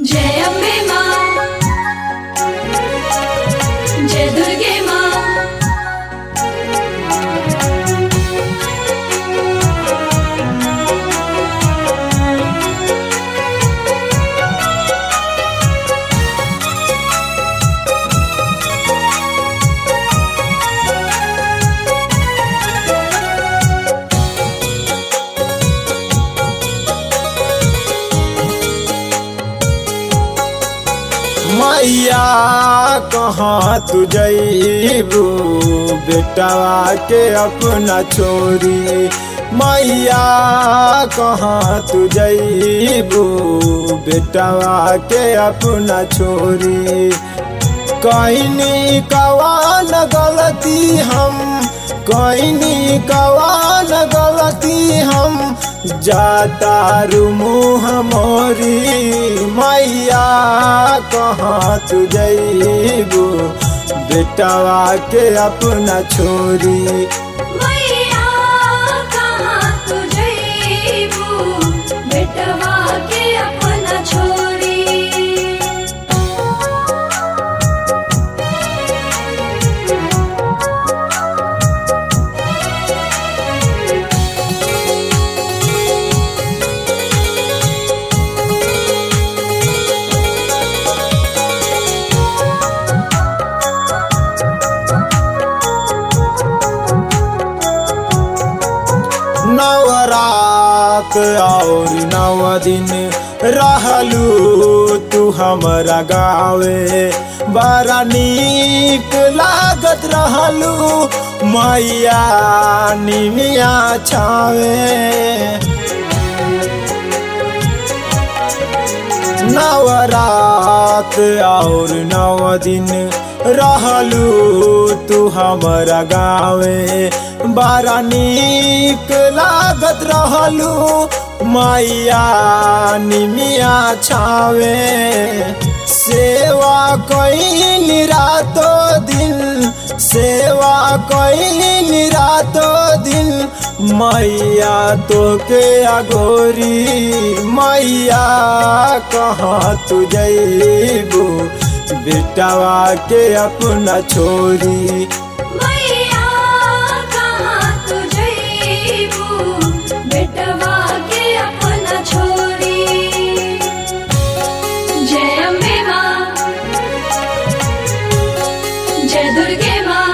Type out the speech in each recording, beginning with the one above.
जय अम्बे माँ जय दुर्गे माँ मैया कहाँ तू जईबू बेटवा के अपना छोरी मैया कहाँ तू जईबू बेटवा के अपना छोरी कहनी कवान गलती हम कहनी कवान गलती हम जाता मुँह मोरी मैया कहाँ तू जईबू बेटवा के अपना छोरी मैया कहाँ तू जईबू बेटवा के अपना छोरी नवरात और नव दिन रहलू तू हमरा गावे बड़ा नीक लागत रहलू मैया निमिया छावे नवरात और नव दिन रहलू तू हमरा गावे बड़ा नीक लागत रहलू मैया निमिया छावे सेवा कईन रातो दिन सेवा कईन रातो दिन मैया तो के अगोरी मैया कहाँ तू जईबू बेटवा के अपना छोरी मैया कहाँ तू जईबू बेटवा के अपना छोरी जय अम्बे माँ जय दुर्गे माँ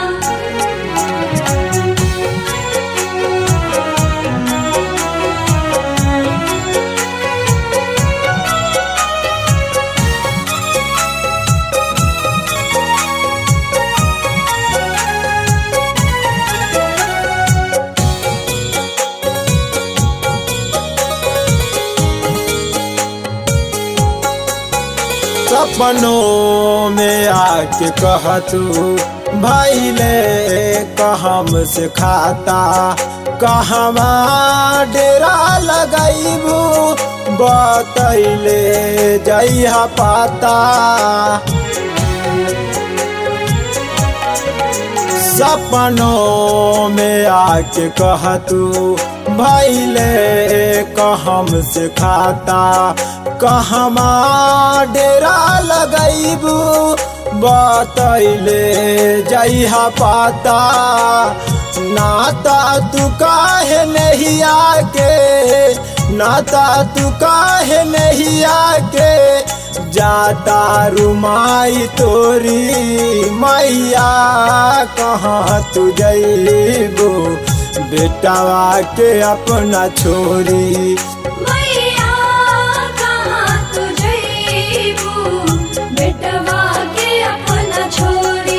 सपनों में आके कह तू भाई ले कहम से खाता कहवा डेरा लगैबू बतैले जइहा पाता सपनों में आके कह तू भैले कहम से खाता कहमा डेरा लगैबू बतैले जइहा पाता नाता तू काहे नहीं आके नाता तू काहे नहीं आके जाता रुमाई तोरी मैया कहाँ तू जईबू बेटवा के अपना छोरी मैया कहाँ तू जईबू बेटवा के अपना छोरी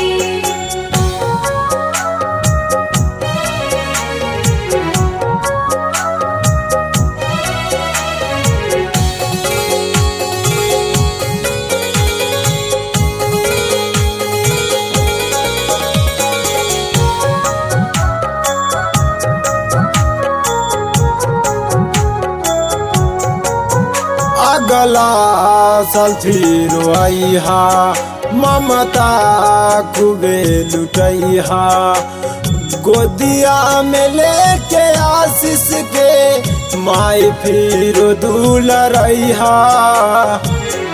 अगला साल फिर अइहा ममता खूबे लुटैहा गोदिया में लेके आशीष के माई फिर दूल रहा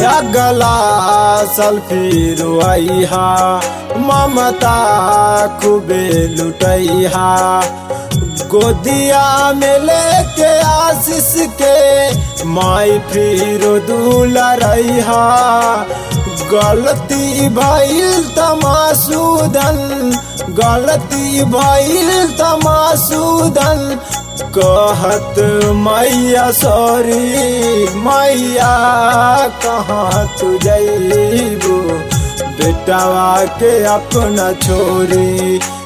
अगला साल फिर अहा ममता खूबे लुटैहा गोदिया में लेके आशीष के माई फिर दूला रहा गलती भइल तमासुदन गलती भइल तमासुदन कहत मैया सॉरी मैया कहाँ तू जैबू बेटावा के अपना छोरी